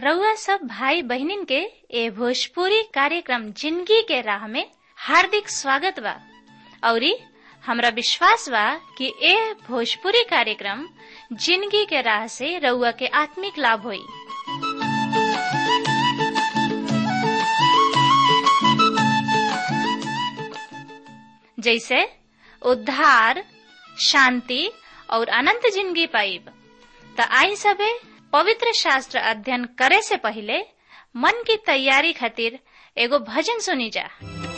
रउआ सब भाई बहनिन के ए भोजपुरी कार्यक्रम जिंदगी के राह में हार्दिक स्वागत बा औरी हमरा विश्वास बा कि ए भोजपुरी कार्यक्रम जिंदगी के राह से रउआ के आत्मिक लाभ होई जैसे उद्धार शांति और अनंत जिंदगी पाइब त आई सबे पवित्र शास्त्र अध्ययन करे से पहले मन की तैयारी खातिर एगो भजन सुनी जा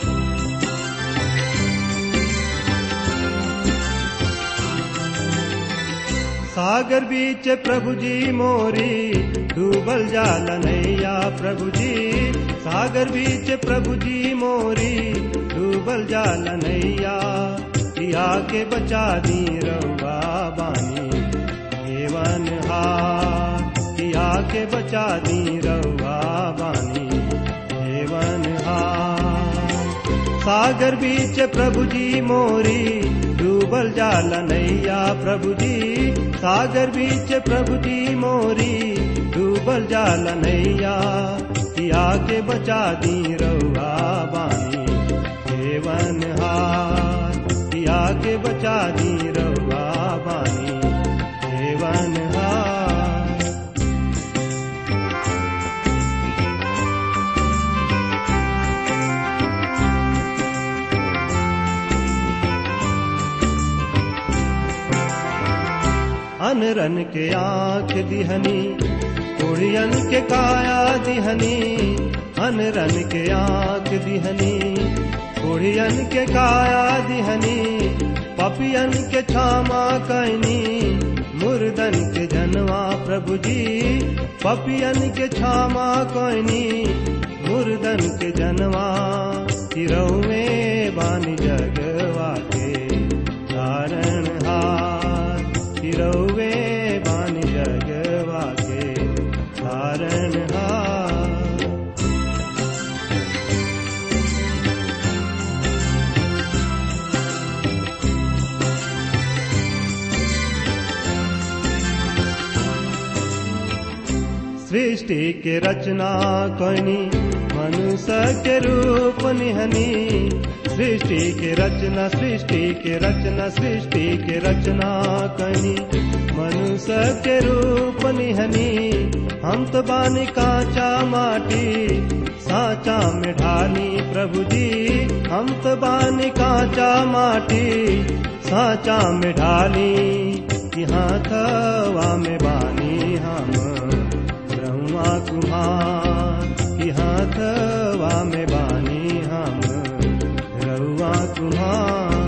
सागर बीच प्रभु जी मोरी डूबल जाल नैया प्रभु जी सागर बीच प्रभु जी मोरी डूबल जाल नैया पिया के बचा दी रउआ बानी हेवन हार पिया के बचा दी रउआ बानी हेवन हार सागर बीच प्रभु जी मोरी डूबल जाल नैया प्रभु जी सागर बीच प्रभु जी मोरी डूबल जाल नैया पिया के बचा दी रउआ बानी हेवन हार पिया के बचा दी रउआ बानी हेवन हार अनरन के आंख दिहनी कुड़ियन के काया दिहनी अनरन के आंख दिहनी कुड़ियन के काया दिहनी पपियन के छामा कैनी मुर्दन के जनवा प्रभु जी पपियन के छामा कैनी मुर्दन के जनवा तिरौवे बानी जगवा के कारण हार तिरौवे बानी जगवा के कारण हार सृष्टि के रचना कनी मनुष्य के रूप निहनी सृष्टि के रचना सृष्टि के रचना सृष्टि के रचना कनी मनुष्य के रूप निहनी हम तो बानी कांचा माटी साचा में ढाली प्रभु जी हम तो बानी कांचा माटी साचा में ढाली यहाँ थवा में बानी हम ब्रह्मा कुमार यहाँ थवा में बानी हम रउआ कुमार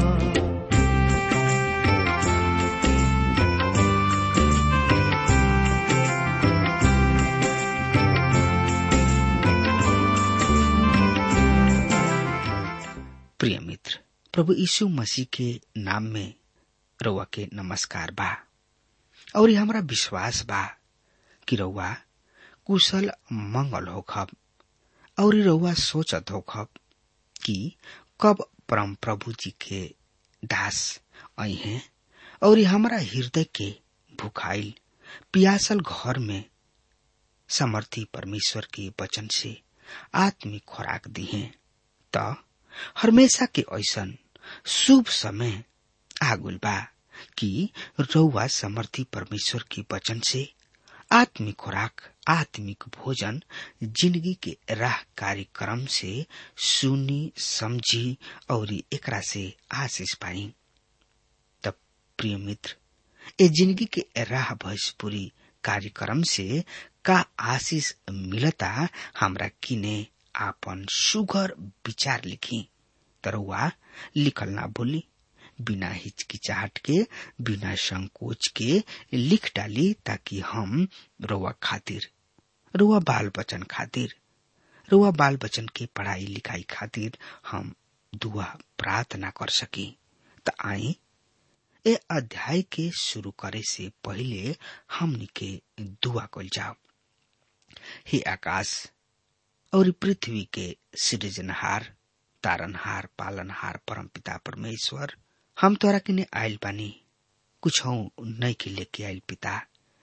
प्रिय मित्र प्रभु यीशु मसीह के नाम में रउआ के नमस्कार बा और ये हमारा विश्वास बा कि रउआ कुशल मंगल होखब और रउआ सोचत होखब कि कब परम प्रभु जी के दास आई हैं और ये हमारा हृदय के भुखाइल पियासल घर में समर्थी परमेश्वर के वचन से आत्मिक खुराक दी है त हमेशा के ऐसन शुभ समय आगुल बा कि रउआ समर्थी परमेश्वर के वचन से आत्मिक खुराक आत्मिक भोजन जिंदगी के राह कार्यक्रम से सुनी समझी और एकरा से आशीष पाई तब प्रिय मित्र ए जिंदगी के राह भोजपुरी कार्यक्रम से का आशीष मिलता हमरा किने आपन सुगर विचार लिखी तरुआ लिखल ना भूली बिना हिचकिचाहट के बिना संकोच के लिख डाली ताकि हम रोआ खातिर रोआ बाल बचन खातिर रोआ बाल बचन के पढ़ाई लिखाई खातिर हम दुआ प्रार्थना कर सकी त आई ए अध्याय के शुरू करे से पहले हमनी के दुआ कल जाओ हे आकाश और पृथ्वी के सृजनहार तारनहार पालनहार परमपिता परमेश्वर हम तोरा किने आयल बानी कुछ नहीं के लेके आयल पिता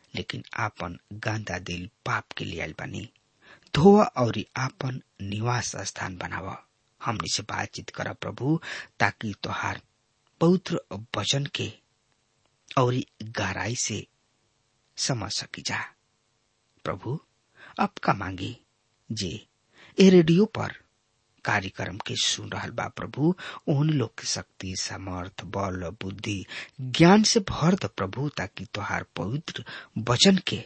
लेकिन आपन गांदा दिल पाप के लिए आयल बानी धोवा और आपन निवास स्थान बनाव हमनी से बातचीत कर प्रभु ताकि तोहार पवित्र वचन के और गहराई से समझ सकी जा प्रभु अब का मांगी जे ए रेडियो पर कार्यक्रम के सुन रहल बा प्रभु ओहन लोग के शक्ति सामर्थ बल बुद्धि ज्ञान से भर द प्रभु ताकि तोहार पवित्र वचन के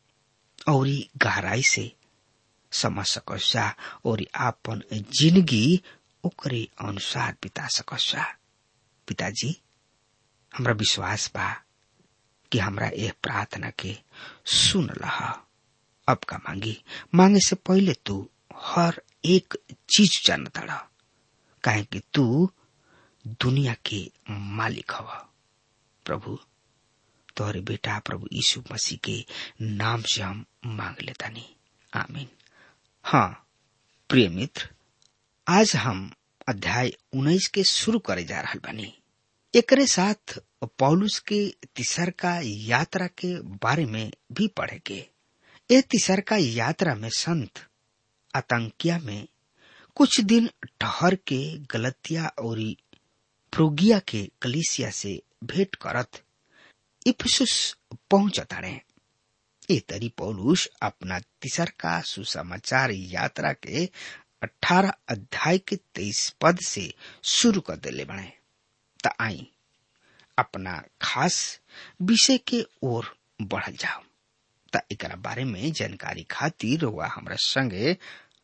और गहराई से समझ सकस जा और आपन जिंदगी ओकरे अनुसार बिता सकस जा पिताजी हमरा विश्वास बा कि हमरा यह प्रार्थना के सुन लहा अब का मांगी मांगे से पहले तू हर एक चीज जान तड़ा काहे कि तू दुनिया के मालिक हवा प्रभु तोहरे बेटा प्रभु यीशु मसीह के नाम से हम मांग लेता नहीं आमीन हाँ प्रिय मित्र आज हम अध्याय उन्नीस के शुरू करे जा रहा बनी एकरे साथ पौलुस के तिसर का यात्रा के बारे में भी पढ़े के ए तिसर का यात्रा में संत आतंकिया में कुछ दिन ठहर के गलतिया और फ्रोगिया के कलिसिया से भेंट करत इफिसुस पहुंचता रहे ए तरी पौलुस अपना तिसर का सुसमाचार यात्रा के अठारह अध्याय के तेईस पद से शुरू कर दिले बने त आई अपना खास विषय के ओर बढ़ल जाओ त एकरा बारे में जानकारी खातिर वह हमरा संगे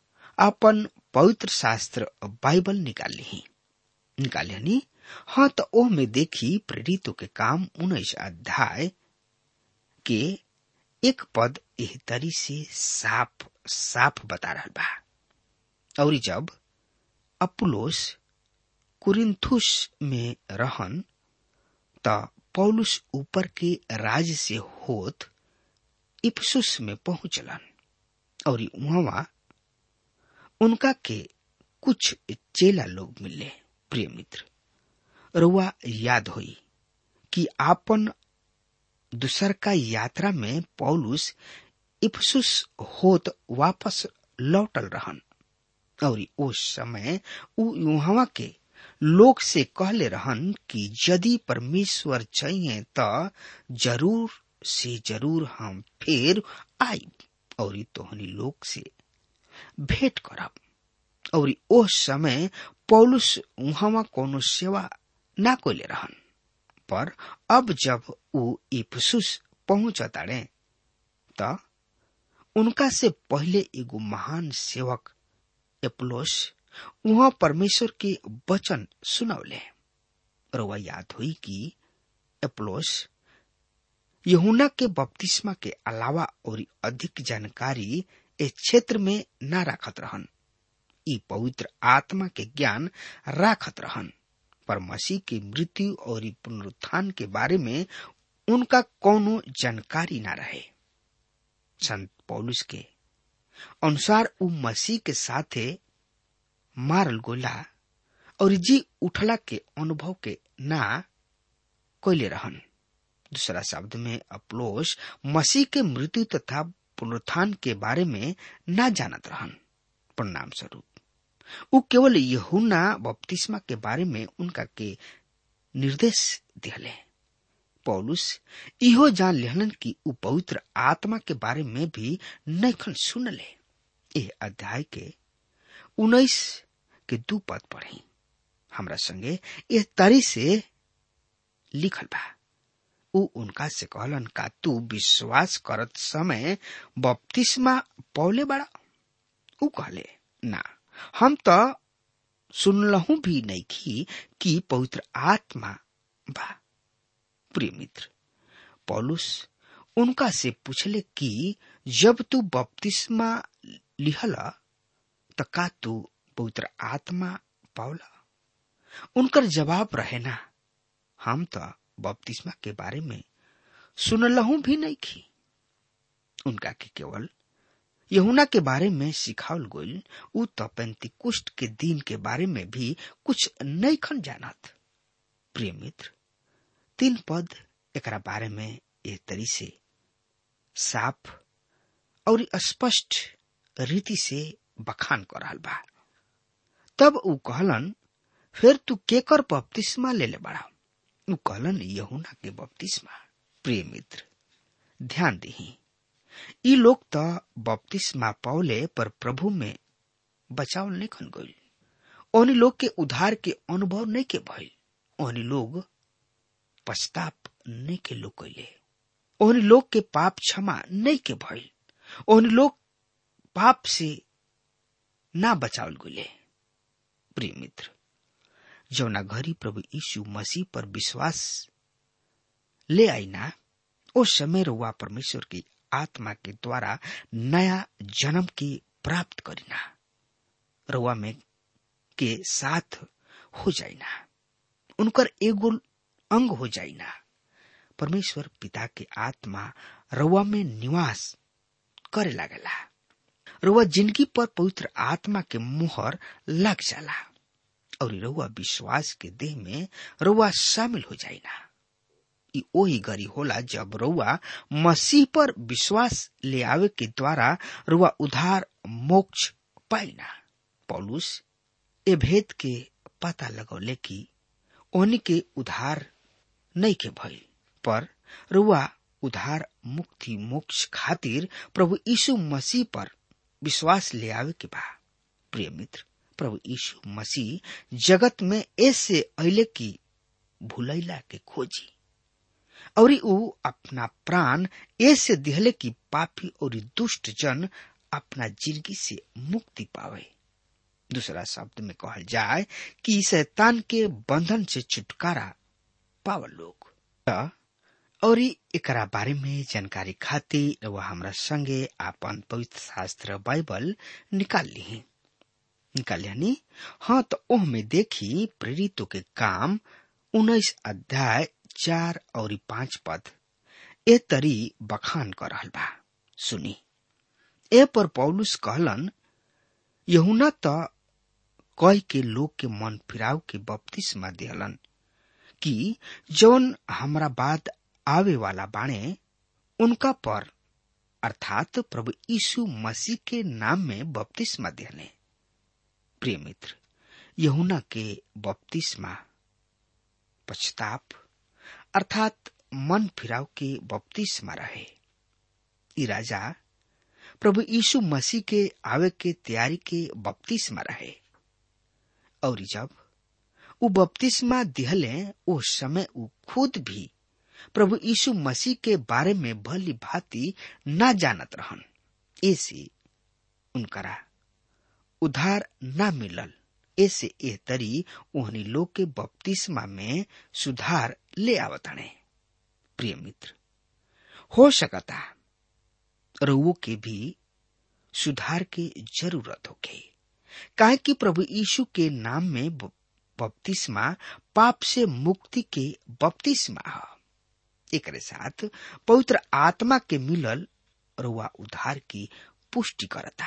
अपन पवित्र शास्त्र बाइबल निकाल ली निकाल ली हाँ तो ओ में देखी प्रेरितों के काम उन्नीस अध्याय के एक पद एह तरी से साफ साफ बता रहा बा और जब अपुलोस कुरिन्थुस में रहन त पौलुस ऊपर के राज से होत इफसुस में पहुंचलन और वहां उनका के कुछ चेला लोग मिले प्रिय मित्र रुआ याद हुई कि आपन दूसर का यात्रा में पौलुस इफसुस होत वापस लौटल रहन और उस समय उ वहां के लोग से कहले रहन कि यदि परमेश्वर चाहिए तो जरूर से जरूर हम फिर आई और तोहनी लोग से भेंट करब और ओ समय पौलुस वहां कोनो सेवा ना कोले रहन पर अब जब उ इफसुस पहुंचताड़े त उनका से पहले एगो महान सेवक एप्लोस वहां परमेश्वर के वचन सुनौले रवा याद हुई कि एप्लोस यहुना के बपतिस्मा के अलावा और अधिक जानकारी इस क्षेत्र में न राखत रहन ई पवित्र आत्मा के ज्ञान राखत रहन पर मसीह की मृत्यु और पुनरुत्थान के बारे में उनका कोनो जानकारी न रहे संत पौलुस के अनुसार उ मसीह के साथे मारल गोला और जी उठला के अनुभव के ना कोयले रहन दूसरा शब्द में अप्लोस मसीह के मृत्यु तथा पुनरुत्थान के बारे में न जानत रहन परिणाम स्वरूप उ केवल यहुना बपतिस्मा के बारे में उनका के निर्देश दिले पौलुस इहो जान लेहलन कि उ पवित्र आत्मा के बारे में भी नैखन सुनले यह अध्याय के उन्नीस के दू पद पढ़ी हमरा संगे यह तरी से लिखल बा उ उनका से कहलन का तू विश्वास करत समय बपतिस्मा पौले बड़ा उ कहले ना हम तो सुनलहू भी नहीं की कि पवित्र आत्मा बा प्रिय मित्र पौलुस उनका से पूछले कि जब तू बपतिस्मा लिहला त का तू पवित्र आत्मा पावला उनकर जवाब रहे ना हम तो बपतिस्मा के बारे में सुनलहू भी नहीं की उनका के केवल यहुना के बारे में सिखावल गोल उ तो पेंतिकुष्ट के दिन के बारे में भी कुछ नहीं खन जानत प्रिय मित्र तीन पद एकरा बारे में ए तरी से साफ और स्पष्ट रीति से बखान कर रहल बा तब ऊ कहलन फिर तू केकर बपतिस्मा ले ले बड़ा ऊ कहलन यहुना के बपतिस्मा प्रिय मित्र ध्यान दही ई लोग त बपतिस्मा पौले पर प्रभु में बचाव नहीं खन गई ओनी लोग के उधार के अनुभव नहीं के भइल ओनी लोग पश्चाताप नहीं के लोग कैले ओनी लोग के पाप क्षमा नहीं के भइल ओनी लोग पाप से ना बचावल गुले प्रिय मित्र जौना घरी प्रभु यीशु मसीह पर विश्वास ले आई ना उस समय रुआ परमेश्वर की आत्मा के द्वारा नया जन्म की प्राप्त करीना रुआ में के साथ हो जाइना उनकर एगो अंग हो जाइना परमेश्वर पिता के आत्मा रुआ में निवास करे लागला रुआ जिंदगी पर पवित्र आत्मा के मुहर लग जाला और रुआ विश्वास के देह में रुआ शामिल हो जाइना ई ओही गरी होला जब रुआ मसीह पर विश्वास ले आवे के द्वारा रुआ उधार मोक्ष पाइना पौलुस ए भेद के पता लगौले कि ओनी के उधार नहीं के भइल पर रुआ उधार मुक्ति मोक्ष खातिर प्रभु यीशु मसीह पर विश्वास ले आवे के बा प्रिय मित्र प्रभु यीशु मसीह जगत में ऐसे अले की भूलैला के खोजी और ऊ अपना प्राण ऐसे दिहले की पापी और दुष्ट जन अपना जिंदगी से मुक्ति पावे दूसरा शब्द में कहल जाए कि शैतान के बंधन से छुटकारा पावल लोग और एकरा बारे में जानकारी खातिर वह हमरा संगे आपन पवित्र शास्त्र बाइबल निकाल ली निकाल ली हाँ तो ओह में देखी प्रेरितों के काम उन्नीस अध्याय चार और पांच पद ए तरी बखान कर रहल बा सुनी ए पर पौलुस कहलन यहुना त कह के लोग के मन फिराव के बपतिस्मा दिहलन कि जौन हमरा बाद आवे वाला बाणे उनका पर अर्थात प्रभु यीशु मसीह के नाम में बपतिस्मा दिहले प्रिय मित्र यहुना के बपतिस्मा पश्चाताप अर्थात मन फिराव के बपतिस्मा रहे ई राजा प्रभु यीशु मसीह के आवे के तैयारी के बपतिस्मा रहे और जब उ बपतिस्मा दिहले उस समय उ खुद भी प्रभु यीशु मसीह के बारे में भली भांति न जानत रहन ऐसे उनकरा उधार न मिलल ऐसे एह तरी ओहनी लोग के बपतिस्मा में सुधार ले आवताणे प्रिय मित्र हो सकता रउओ के भी सुधार के जरूरत होके काहे कि प्रभु यीशु के नाम में बपतिस्मा पाप से मुक्ति के बपतिस्मा है एक साथ पवित्र आत्मा के मिलल रुआ उधार की पुष्टि करता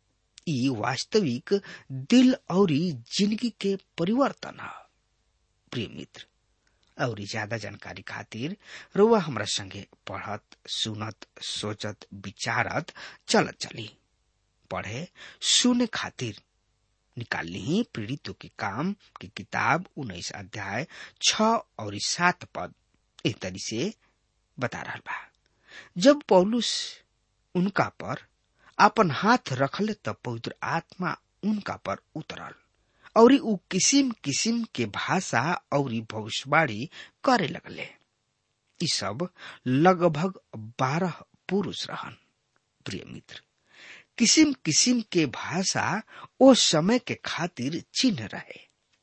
ई वास्तविक दिल और जिंदगी के परिवर्तन है प्रिय मित्र और ज्यादा जानकारी खातिर रुआ हमरा संगे पढ़त सुनत सोचत विचारत चलत चली पढ़े सुने खातिर निकाल ली पीड़ितों के काम की किताब उन्नीस अध्याय छ और सात पद एक तरी से बता रहा बा जब पौलुस उनका पर अपन हाथ रखले तब पवित्र आत्मा उनका पर उतरल और उ किसिम किसिम के भाषा और भविष्यवाणी करे लगले ई सब लगभग बारह पुरुष रहन प्रिय मित्र किसिम किसिम के भाषा ओ समय के खातिर चिन्ह रहे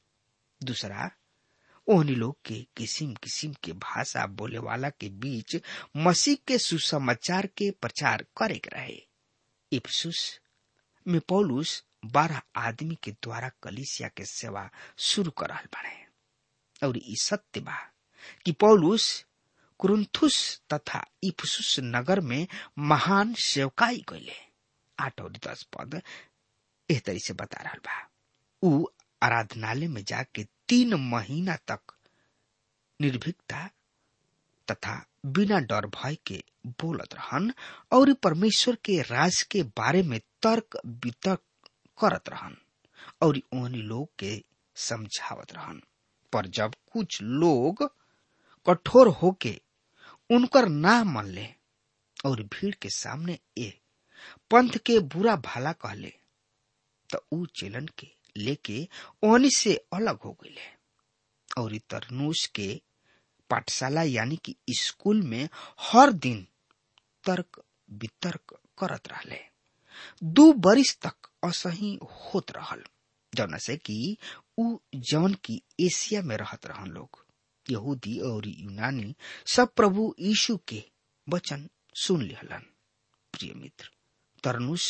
दूसरा ओहनी लोग के किसिम किसिम के भाषा बोले वाला के बीच मसीह के सुसमाचार के प्रचार करे के रहे इफ्सुस में पौलुस बारह आदमी के द्वारा कलिसिया के सेवा शुरू करल बने और ई सत्य बा कि पौलुस कुरुंथुस तथा इफसुस नगर में महान सेवकाई कैले आठ और दस पद एह तरी से बता रहा बा उ आराधनालय में जाके तीन महीना तक निर्भीकता तथा बिना डर भय के बोलत रहन और परमेश्वर के राज के बारे में तर्क वितर्क करत रहन और उन लोग के समझावत रहन पर जब कुछ लोग कठोर होके उनकर ना मन ले और भीड़ के सामने ए पंथ के बुरा भला कहले तो ऊ चेलन के लेके ओहनी से अलग हो गए और तरनूस के पाठशाला यानी कि स्कूल में हर दिन तर्क वितर्क करत रहले दू बरिस तक असही होत रहल जौना से कि ऊ जौन की एशिया में रहत रहन लोग यहूदी और यूनानी सब प्रभु यीशु के वचन सुन लिहलन प्रिय मित्र तरनुस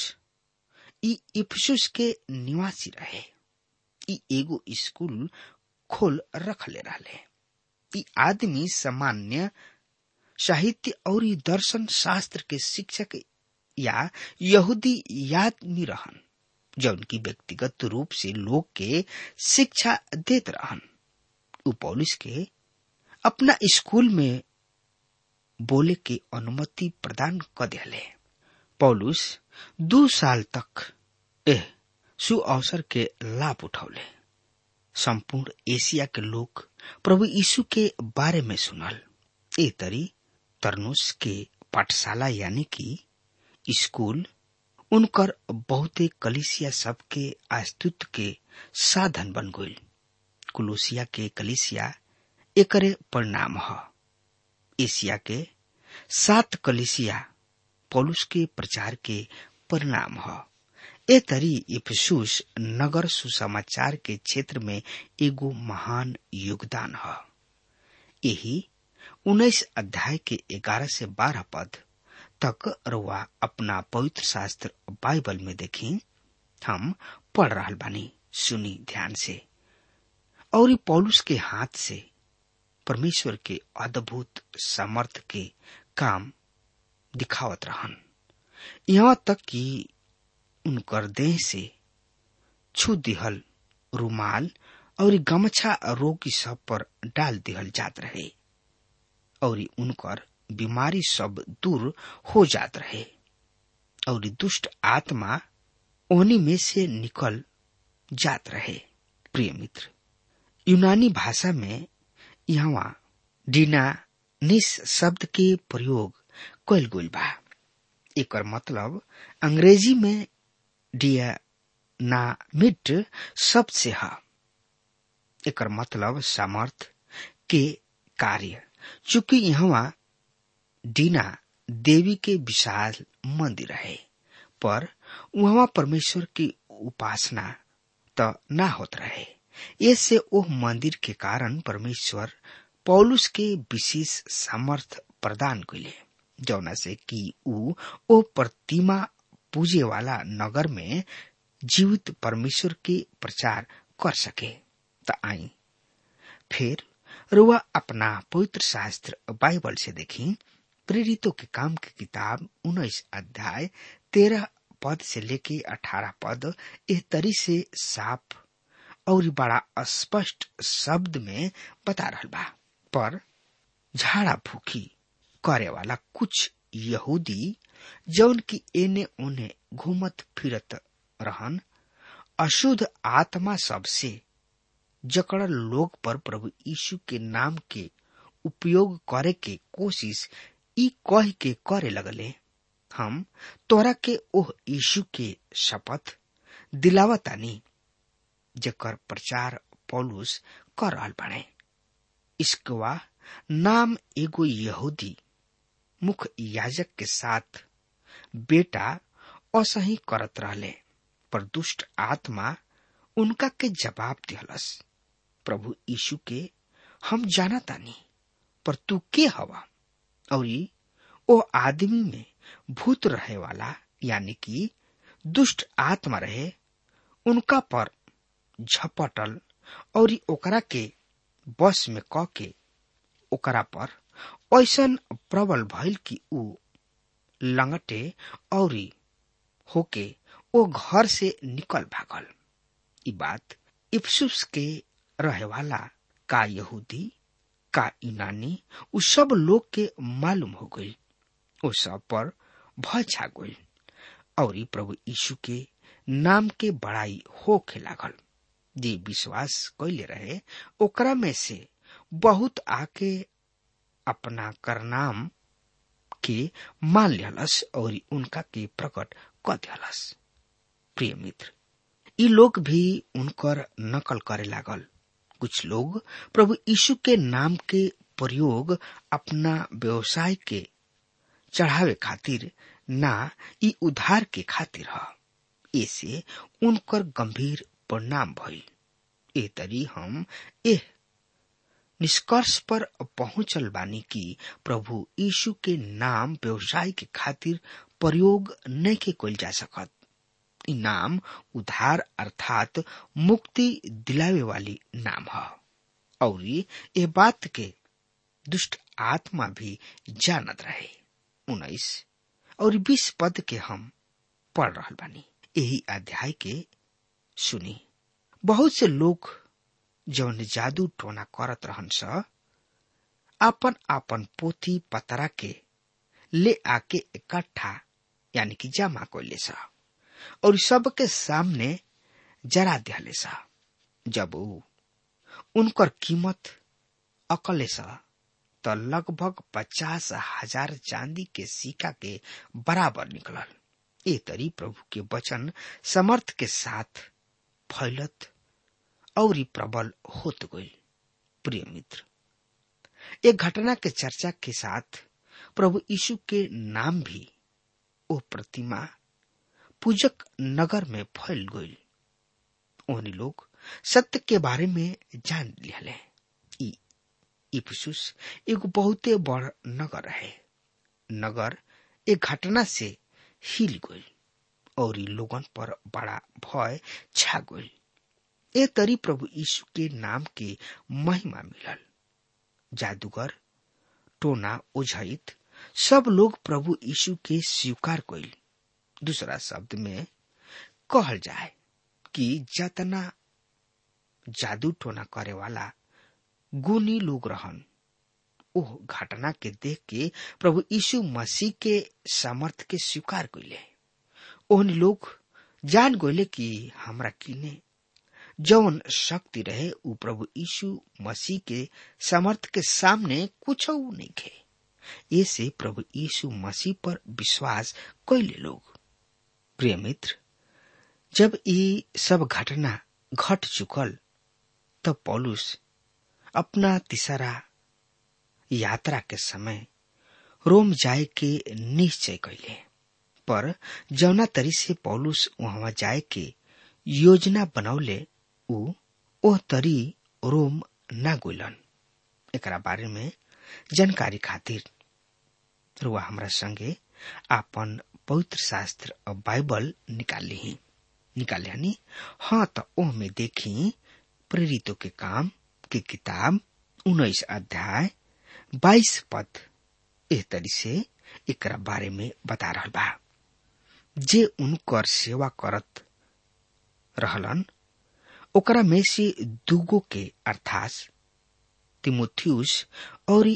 ई इफसुस के निवासी रहे ई एगो स्कूल खोल रखले रहले ई आदमी सामान्य साहित्य और दर्शन शास्त्र के शिक्षक या यहूदी यादमी रहन जौन की व्यक्तिगत रूप से लोग के शिक्षा देत रहन उ पौलिस के अपना स्कूल में बोले के अनुमति प्रदान कर दिले पौलुस दू साल तक एह सु अवसर के लाभ उठौले संपूर्ण एशिया के लोग प्रभु यीशु के बारे में सुनल ए तरी तरनुस के पाठशाला यानी कि स्कूल उनकर बहुते कलिसिया सबके अस्तित्व के साधन बन गई कुलोसिया के कलिसिया एकरे परिणाम ह एशिया के सात कलिसिया पौलुस के प्रचार के परिणाम ह ए तरी इफसूस नगर सुसमाचार के क्षेत्र में एगो महान योगदान ह यही उन्नीस अध्याय के ग्यारह से बारह पद तक रुआ अपना पवित्र शास्त्र बाइबल में देखी हम पढ़ रहा बानी सुनी ध्यान से और ई पौलुस के हाथ से परमेश्वर के अद्भुत सामर्थ के काम दिखावत रहन यहाँ तक कि उनकर देह से छू दिहल रुमाल और गमछा रोगी सब पर डाल दिहल जात रहे और उनकर बीमारी सब दूर हो जात रहे और दुष्ट आत्मा ओनी में से निकल जात रहे प्रिय मित्र यूनानी भाषा में यहाँ डीना निस शब्द के प्रयोग कल गई बा एक मतलब अंग्रेजी में डिया ना मिट शब्द से है एक मतलब सामर्थ के कार्य चूंकि यहाँ डीना देवी के विशाल मंदिर है पर वहाँ परमेश्वर की उपासना तो ना होत रहे इससे ओह मंदिर के कारण परमेश्वर पौलुस के विशेष सामर्थ प्रदान कैले जौना से कि ऊ ओ प्रतिमा पूजे वाला नगर में जीवित परमेश्वर के प्रचार कर सके त आई फिर रुआ अपना पवित्र शास्त्र बाइबल से देखी प्रेरितों के काम की किताब उन्नीस अध्याय तेरह पद से लेके अठारह पद इस तरी से साफ और बड़ा स्पष्ट शब्द में बता रहा बा पर झाड़ा फूकी करे वाला कुछ यहूदी जौन की एने ओने घूमत फिरत रहन अशुद्ध आत्मा सबसे जकड़ल लोग पर प्रभु यीशु के नाम के उपयोग करे के कोशिश ई कह के करे लगले हम तोरा के ओह यीशु के शपथ दिलावतानी जकर प्रचार पौलुस कर रहल बाड़े इसकवा नाम एगो यहूदी मुख्य याजक के साथ बेटा असही करत रहले पर दुष्ट आत्मा उनका के जवाब दिहलस प्रभु यीशु के हम जाना तानी पर तू के हवा और ओ आदमी में भूत रहे वाला यानी कि दुष्ट आत्मा रहे उनका पर झपटल और ओकरा के बस में क के ओकरा पर ऐसन प्रबल भइल कि ऊ लंगटे और होके ओ घर से निकल भागल ई बात इफ्सुस के रहे वाला का यहूदी का यूनानी उ सब लोग के मालूम हो गई ओ सब पर भय छा गई और ई प्रभु यीशु के नाम के बड़ाई होखे लागल जे विश्वास कैले रहे ओकरा में से बहुत आके अपना करनाम के मान लिहलस और उनका के प्रकट क दिहलस प्रिय मित्र ई लोग भी उनकर नकल करे लागल कुछ लोग प्रभु यीशु के नाम के प्रयोग अपना व्यवसाय के चढ़ावे खातिर ना ई उधार के खातिर ह ऐसे उनकर गंभीर परिणाम भइल ए तरी हम एह निष्कर्ष पर पहुंचल बानी कि प्रभु यीशु के नाम व्यवसाय के खातिर प्रयोग नहीं के कल जा सकत ई नाम उधार अर्थात मुक्ति दिलावे वाली नाम है और ये बात के दुष्ट आत्मा भी जानत रहे उन्नीस और बीस पद के हम पढ़ रहा बानी यही अध्याय के सुनी बहुत से लोग जौन जादू टोना करत रहन स आपन आपन पोथी पतरा के ले आके इकट्ठा यानी कि जमा कैले सा और सबके सामने जरा दिहले सा जब ऊ उनकर कीमत अकले सा त लगभग पचास हजार चांदी के सिक्का के बराबर निकलल ए तरी प्रभु के वचन समर्थ के साथ फैलत और प्रबल होत गई प्रिय मित्र एक घटना के चर्चा के साथ प्रभु यीशु के नाम भी ओ प्रतिमा पूजक नगर में फैल गई ओहनी लोग सत्य के बारे में जान लिहले इफिसुस एगो बहुते बड़ नगर है नगर एक घटना से हिल गई और लोगन पर बड़ा भय छा गई ए तरी प्रभु यीशु के नाम के महिमा मिलल जादूगर टोना ओझित सब लोग प्रभु यीशु के स्वीकार कैल दूसरा शब्द में कहल जाए कि जतना जादू टोना करे वाला गुनी लोग रहन ओह घटना के देख के प्रभु यीशु मसीह के सामर्थ के स्वीकार कैले ओहन लोग जान गए कि हमरा किने जौन शक्ति रहे उ प्रभु यीशु मसीह के सामर्थ के सामने कुछ नहीं खे ऐसे प्रभु यीशु मसीह पर विश्वास कैले लोग प्रिय मित्र जब ये सब घटना घट चुकल तब पौलुस अपना तीसरा यात्रा के समय रोम जाए के निश्चय कैले पर जौना तरी से पौलुस वहां जाए के योजना बनौले उ ओह तरी रोम ना गोलन एकरा बारे में जानकारी खातिर रुआ हमरा संगे आपन पवित्र शास्त्र और बाइबल निकाल ली निकाले हनी हाँ तो ओह में देखी प्रेरितों के काम की किताब उन्नीस अध्याय बाईस पद एह तरी से एकरा बारे में बता रहा बा जे उनकर सेवा करत रहलन ओकरा में से दुगो के अर्थात तिमोथियस और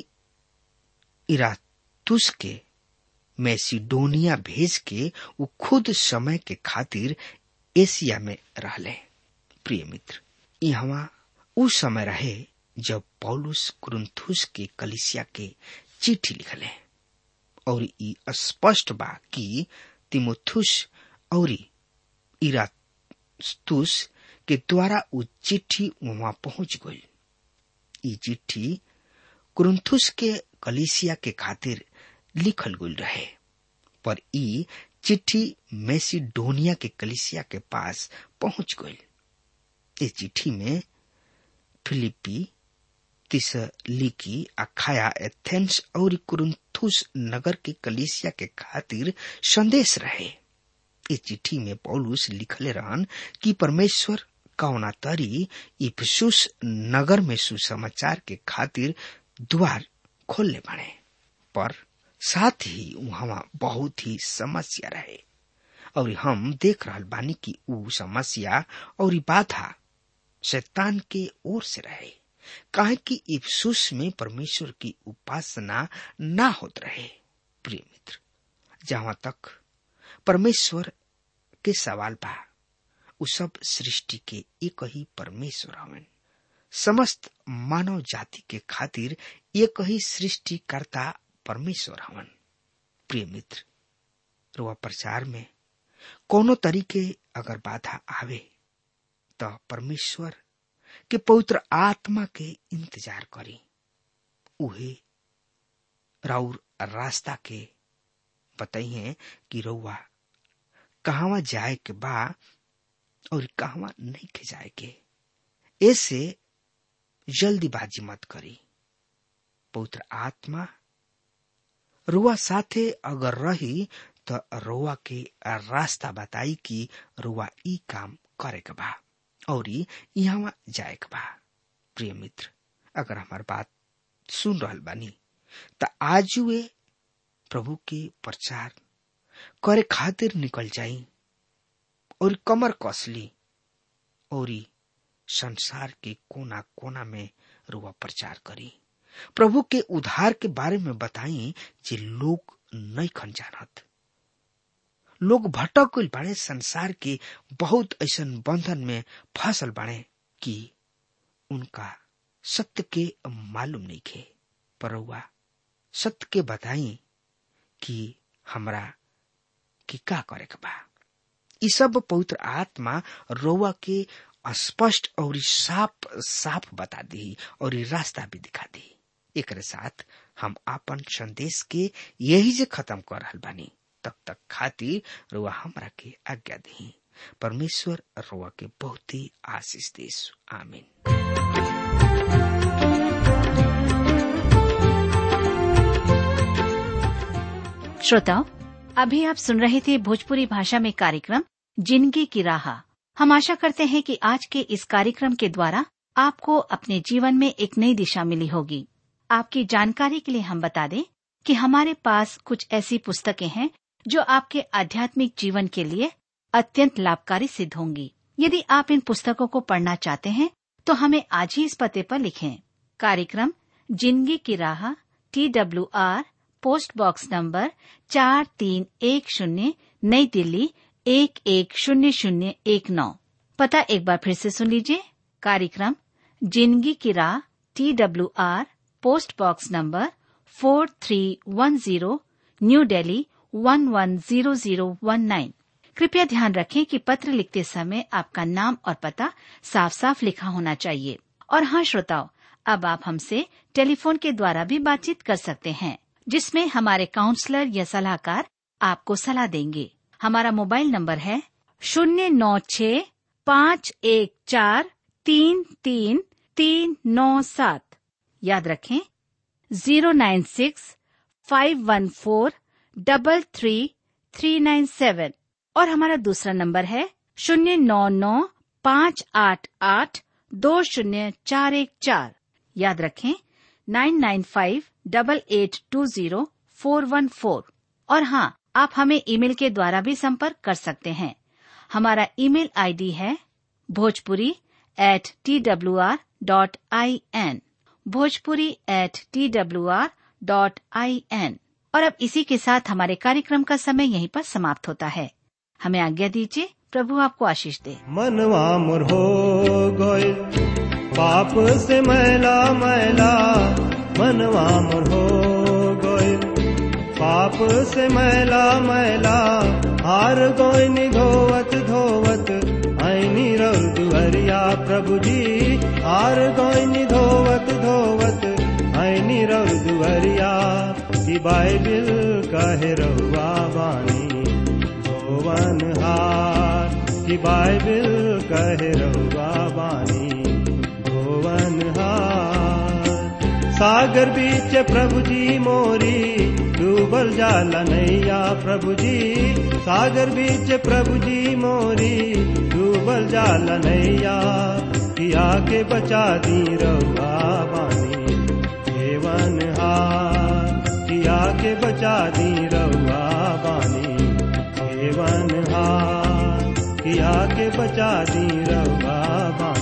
इरातुस के मैसिडोनिया भेज के वो खुद समय के खातिर एशिया में रहले प्रिय मित्र यहाँ उ समय रहे जब पौलुस कुरुंथुस के कलिसिया के चिट्ठी लिखले और ई स्पष्ट बा कि तिमोथुस और इरातुस के द्वारा उ चिट्ठी वहां पहुंच गई ई चिट्ठी कुरुंथुस के कलिसिया के खातिर लिखल गई रहे पर ई चिट्ठी मेसिडोनिया के कलिसिया के पास पहुंच गई इस चिट्ठी में फिलिपी तिसलिकी अखाया एथेंस और कुरुंथुस नगर के कलिसिया के खातिर संदेश रहे इस चिट्ठी में पौलुस लिखले रहन कि परमेश्वर कौना तरी इफसुस नगर में सुसमाचार के खातिर द्वार खोलने बने पर साथ ही वहां बहुत ही समस्या रहे और हम देख रहा बानी कि ऊ समस्या और बाधा शैतान के ओर से रहे काहे कि इफ्सुस में परमेश्वर की उपासना ना होत रहे प्रिय मित्र जहां तक परमेश्वर के सवाल बा उ सब सृष्टि के एक ही परमेश्वर हवन समस्त मानव जाति के खातिर एक ही सृष्टिकर्ता परमेश्वर हवन प्रिय मित्र रुआ प्रचार में कोनो तरीके अगर बाधा आवे तो परमेश्वर के पवित्र आत्मा के इंतजार करी उहे राउर रास्ता के बताइए कि रउआ कहवा जाए के बा और कहवा नहीं के जाए के ऐसे जल्दीबाजी मत करी पवित्र आत्मा रुआ साथे अगर रही तो रुआ के रास्ता बताई कि रुआ ई काम करे के बा और यहाँ जाए के बा प्रिय मित्र अगर हमार बात सुन रहल बानी त आज वे प्रभु के प्रचार करे खातिर निकल जाई और कमर कसली और संसार के कोना कोना में रुआ प्रचार करी प्रभु के उद्धार के बारे में बताई जे लोग नहीं खन जानत लोग भटक गइल बाड़े संसार के बहुत ऐसा बंधन में फसल बाड़े कि उनका सत्य के मालूम नहीं खे पर हुआ सत्य के बताई कि हमरा कि का करे के बा ई सब पवित्र आत्मा रोवा के स्पष्ट और साफ साफ बता दी और रास्ता भी दिखा दी एक साथ हम आपन संदेश के यही जे खत्म कर रहल बानी तब तक खातिर रुआ हमरा के आज्ञा दी परमेश्वर रुआ के बहुत ही आशीष देश आमीन श्रोताओं अभी आप सुन रहे थे भोजपुरी भाषा में कार्यक्रम जिंदगी की राह हम आशा करते हैं कि आज के इस कार्यक्रम के द्वारा आपको अपने जीवन में एक नई दिशा मिली होगी आपकी जानकारी के लिए हम बता दें कि हमारे पास कुछ ऐसी पुस्तकें हैं जो आपके आध्यात्मिक जीवन के लिए अत्यंत लाभकारी सिद्ध होंगी यदि आप इन पुस्तकों को पढ़ना चाहते हैं तो हमें आज ही इस पते पर लिखें कार्यक्रम जिंदगी की राह T W R post box number चार तीन एक शून्य नई दिल्ली एक एक शून्य शून्य एक नौ पता एक बार फिर से सुन लीजिए कार्यक्रम जिंदगी की राह T W R post box number four three one zero New Delhi one one zero zero one nine कृपया ध्यान रखें कि पत्र लिखते समय आपका नाम और पता साफ साफ लिखा होना चाहिए और हाँ श्रोताओं अब आप हमसे टेलीफोन के द्वारा भी बातचीत कर सकते हैं जिसमें हमारे काउंसलर या सलाहकार आपको सलाह देंगे हमारा मोबाइल नंबर है शून्य नौ छ पाँच एक चार तीन तीन तीन नौ सात याद रखें zero nine six five one four double three three nine seven और हमारा दूसरा नंबर है शून्य नौ नौ पाँच आठ आठ दो शून्य चार एक चार याद रखें nine nine five double eight two zero four one four और हाँ आप हमें ईमेल के द्वारा भी संपर्क कर सकते हैं हमारा ईमेल आईडी है Bhojpuri at T W R dot I N Bhojpuri at T W R dot I N और अब इसी के साथ हमारे कार्यक्रम का समय यहीं पर समाप्त होता है हमें आज्ञा दीजिए प्रभु आपको आशीष दे मनवा मोर हो गए पाप से मैला मैला मनवा मोर हो गए पाप से मैला मैला हार गोई धोवत धोवत ऐनी रल दुहरिया प्रभु जी हार गोई धोवत धोवत ऐनी रल दुहरिया की बाइबिल कहे रहुआ बानी धोवन हार की बाइबिल कहे रहुआ बानी धोवन हार सागर बीच प्रभु जी मोरी डूबल जाला नैया प्रभु जी सागर बीच प्रभु जी मोरी डूबल जाला नैया किया के बचा दी रहुआ बानी देवन हार किया के बचा दी रहुआ बानी देवन हार किया के बचा दी रहुआ बानी